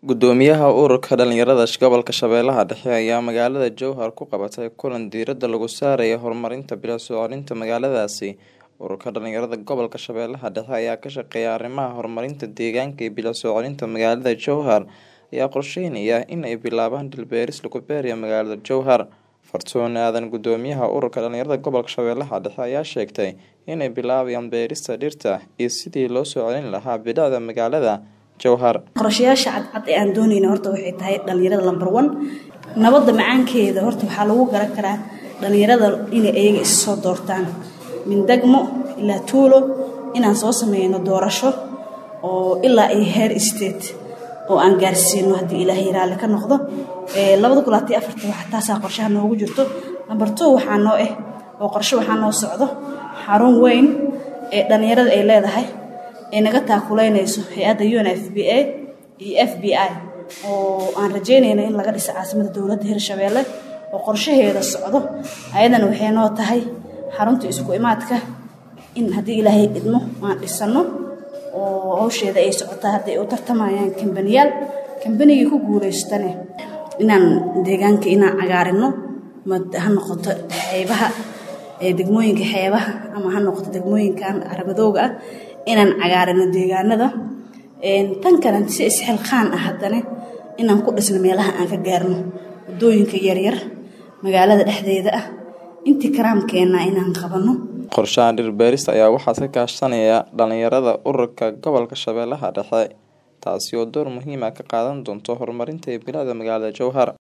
Gudoomiyaha Ururka Dhalinyarada Gobolka Shabeellaha Dhexe ayaa magaalada Jowhar ku qabatay kulan diiradda lagu saarayo horumarinta bilicsucelinta magaaladaasi. Ururka Dhalinyarada Gobolka Shabeellaha Dhexe ayaa ka shaqeeya arrimaha horumarinta deegaanka iyo bilicsucelinta magaalada Jowhar ayaa qorsheynaya in ay bilaabaan dhir beeris lagu beerayo magaalada Jowhar. Fartuun Aadan Gudoomiyaha Ururka Dhalinyarada Gobolka Shabeellaha Dhexe ayaa sheegtay inay bilaabayaan beerista dhirta iyo sidii loo soo celin lahaa bilicda magaalada Jowhar. qorshayaasha cadcad ee aan doonayna horta waxay tahay dhalinyarada lambar one nabadda macaankeeda horta waxaa lagu garan karaa dhalinyarada inay iyaga is soo doortaan min degmo ilaa tuulo inaan soo sameyno doorasho oo ilaa iyo heer state oo aan gaarsiino haddii ilaahay raalli ka noqdo labada kun labaatan iyo afarta waxa taasaa qorshaha noogu jirto number two waxaa noo ah oo qorshe waxaa noo socdo xarun weyn ee dhalinyarada ay leedahay ay naga taakuleynayso hay-adda un f b a iyo f b i oo aan rajeynayno in laga dhiso caasimada dowladda hirshabeelle oo qorshaheeda socdo ayadana waxay noo tahay xarunta isku imaadka in haddii ilaahay idmo aan dhisano oo hawsheeda ay socotaa hadday u tartamayaan kambaniyaal kambanigii ku guulaystane inaan deegaanka inaan cagaarino ha noqoto xeebaha degmooyinka xeebaha ama ha noqoto degmooyinkan caramadooga ah inaan cagaarino deegaanada tan kale si isxilqaan ah haddana inaan ku dhisno meelaha aan ka gaarno wadooyinka yaryar magaalada dhexdeeda ah intii karaamkeena inaan qabanno qorshaha dhir beerista ayaa waxaa ka kaashanaya dhalinyarada ururka gobolka shabeellaha dhexe taasi oo door muhiim ah ka qaadan doonto horumarinta bilicda magaalada jowhar